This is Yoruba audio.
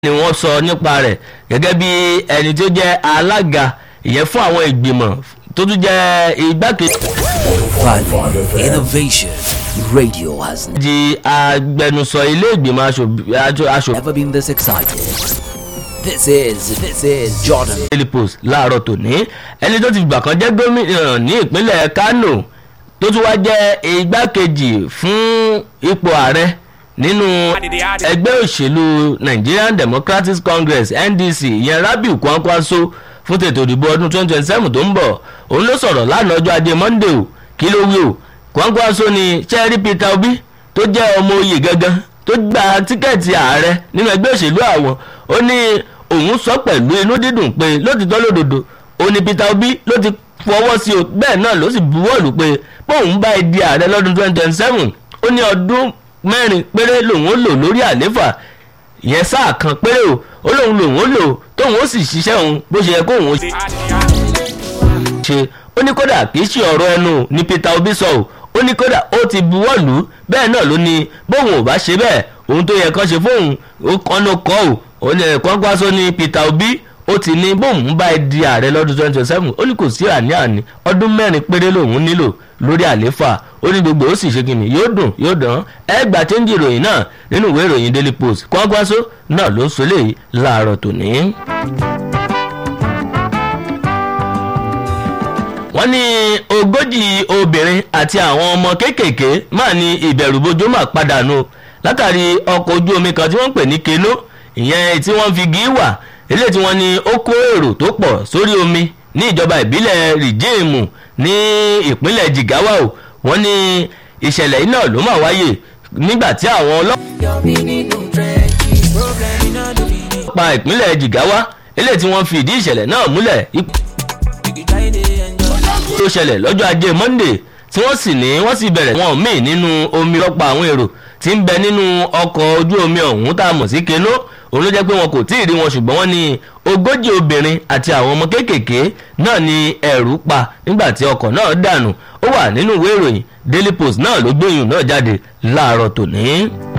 ni wọ́n sọ nípa rẹ̀ gẹ́gẹ́ bí ẹni tó jẹ́ alága ìyẹn fún àwọn ìgbìmọ̀ tó tún jẹ́ igbákejì Value Innovation Radio has agbẹnusọ ilé ìgbìmọ̀ aṣòfin never been this excited. This is this is Jordan. daily post láàárọ̀ tòní ẹni tó ti gbà kan jẹ́ gómìnà ní ìpínlẹ̀ kano tó tún wá jẹ́ igbákejì fún ipò ààrẹ nínú ẹgbẹ́ òṣèlú nigerian democratic congress ndc ìyẹn rabiu kwankwaso fún tètò ìdìbò ọdún 2027 tó ń bọ̀ òun ló sọ̀rọ̀ lánàá ọjọ́ ajé monday o kí ló wí o kwankwaso ni cherry peter obi tó jẹ́ ọmọ oyè gangan tó gba tíkẹ́ẹ̀tì ààrẹ nínú ẹgbẹ́ òṣèlú àwọn ó ní òun sọ pẹ̀lú inú dídùn pé lótìtọ́ lódodo ó ní peter obi ló ti fọwọ́ sí o bẹ́ẹ̀ náà ló sì buwọ́lù pé bóun bá di ààrẹ lọ́dún 2027 ó ní ọdún mẹ́rin péré lòun ó lò lórí àléfà ìyẹn sáà kan péré o ó lóun lòun ó lò tóun ó sì ṣiṣẹ́ òun bó ṣe yẹ kóun ó ṣe ó ní kódà kì í ṣe ọ̀rọ̀ ẹnu ní peter obi sọ o ó ní kódà ó ti buwọ́lù bẹ́ẹ̀ náà ló ní bóun ò bá ṣe bẹ́ẹ̀ ohun tó yẹ kán ṣe fóun ó kán ló kọ́ o ó ní kọ́ńkwáṣó ní peter obi ó ti ní bóun bá di ààrẹ lọ́dún twenty twenty seven ó ní kò sí àní-àní ọdún mẹ́rin péré lòun nílò lórí àléfà ó ní gbogbo ó sì ṣe kìnnì yóò dùn yóò dán ẹ gbà chẹ́ńjì ìròyìn náà nínú ìwé ìròyìn daily post kọ́ńkwáṣó náà ló ń sọ léyìí láàárọ̀ tòní. wọ́n ní ogójì obìnrin àti àwọn ọmọ kéékèèké máa ní ìbẹ̀rùbojo máa padà nù látàrí ọkọ̀ ojú omi kan tí wọ́n ń pè ní keno ìyẹn tí wọ́n fi gí wà eléyìí tí wọ́n ní ó kó èrò tó pọ̀ sórí omi ní ìjọba ìbílẹ̀ rìjéèmù ní ìpínlẹ̀ jigawa o wọ́n ní ìṣẹ̀lẹ̀ yìí náà ló máa wáyè nígbà tí àwọn ọlọ́pàá ìpínlẹ̀ jigawa eléyìí tí wọ́n fi ìdí ìṣẹ̀lẹ̀ náà múlẹ̀ tó ṣẹlẹ̀ lọ́jọ́ ajé monday tí wọ́n sì ní wọ́n sì bẹ̀rẹ̀ wọn míì nínú omi lọ́pọ̀ àwọn èrò tí ń bẹ nínú ọkọ̀ ojú omi ọ̀hún tá a mọ̀ sí keno òun ló jẹ́ pé wọn kò tí ì rí wọn ṣùgbọ́n wọ́n ní ogójì obìnrin àti àwọn ọmọ kéékèèké náà ní ẹ̀rù pa nígbà tí ọkọ̀ náà dànù ó wà nínú ìwé ìròyìn daily post náà ló gbóyún náà jáde láàárọ̀ tòní.